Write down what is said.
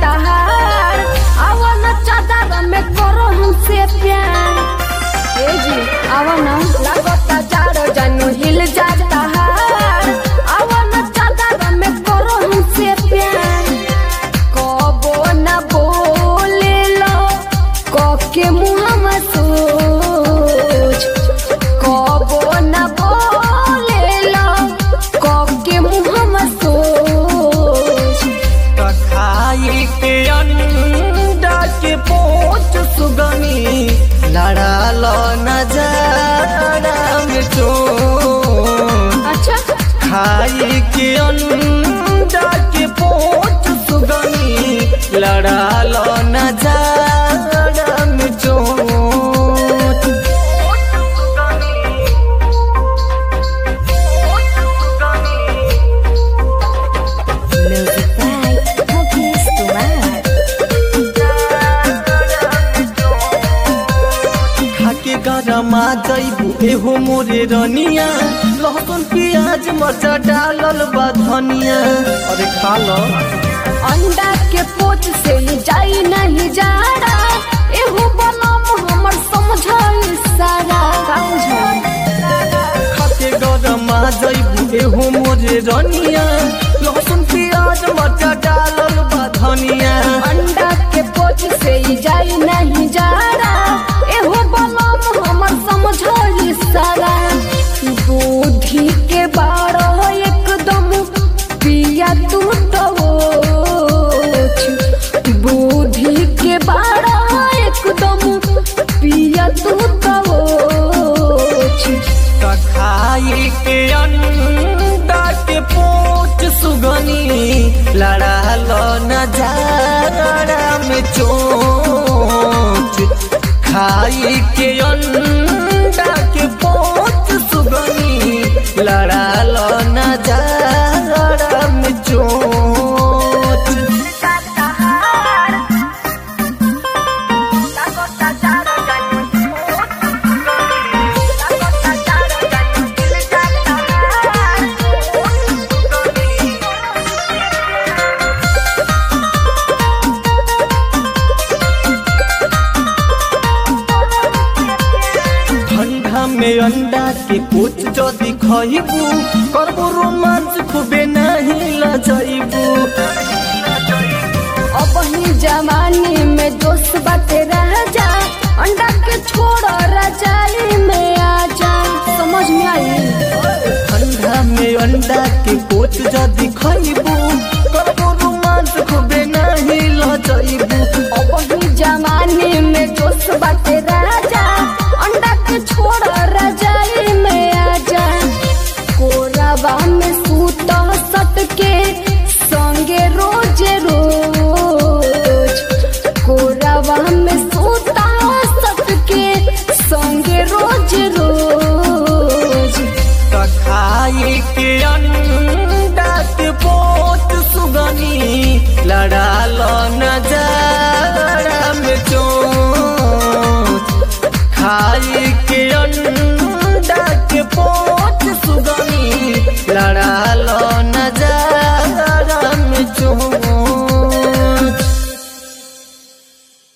तहार आवा न चादर में करो हमसे प्यार ए जी आवा न लगता चारो जानू हिल जाता हार आवा न चादर में करो हमसे प्यार कबो न बोले लो कके मुँह में सोच कबो न बोले लो कके मुँह में सोच खाई के अंडा के पोच सुगनी लड़ाल नजारा में चोट अच्छा खाई के अंडा के पोच सुगनी लड़ाल नजारा में चोट Music by Cookies Tomar. खाके गरमा जैबू एहो मोरे रनिया लहसुन प्याज मरचा डालल बा धनिया अरे खा लो अंडा के पोच से ही जाई नहीं जा रहा एहू बनम हमर समझल सारा खाके गरमा जैबू एहो मोरे रनिया लहसुन प्याज मरचा डालल बा धनिया अंडा के पोच से ही जाई नहीं जा रहा एहू बनम हमर समझल सारा दूधी के बारह एकदम पिया तू तो बुद्धि के बारह एकदम पिया तू तो खाई के अंडा के पोच सुगनी लड़ाल नजारा में चोच खाई के अंडा के पोच सुगनी लड़ाल नजारा में चोच ठंडा में अंडा के कुछ जदि खइबू करबो रोमांच खूबे नहीं लजइबू अब ही जवानी में दोस्त बाटे रह जा अंडा के छोड़ रजाई में आ जा समझ में आई ठंडा में अंडा के कुछ जदि खइबू करबो रोमांच खूबे नहीं लजइबू अब ही जवानी में दोस्त बाटे रह जा अंडा के छोड़ रजाई में आ जा कोराबा में सूत सट के संगे रोज रोज कोराबा में सूत सट के संगे रोज रोज खाई के अंडा के पोच सुगनी लड़ाल नजारा में चोच खाई के अंडा के पोच सुगनी लड़ाल नजारा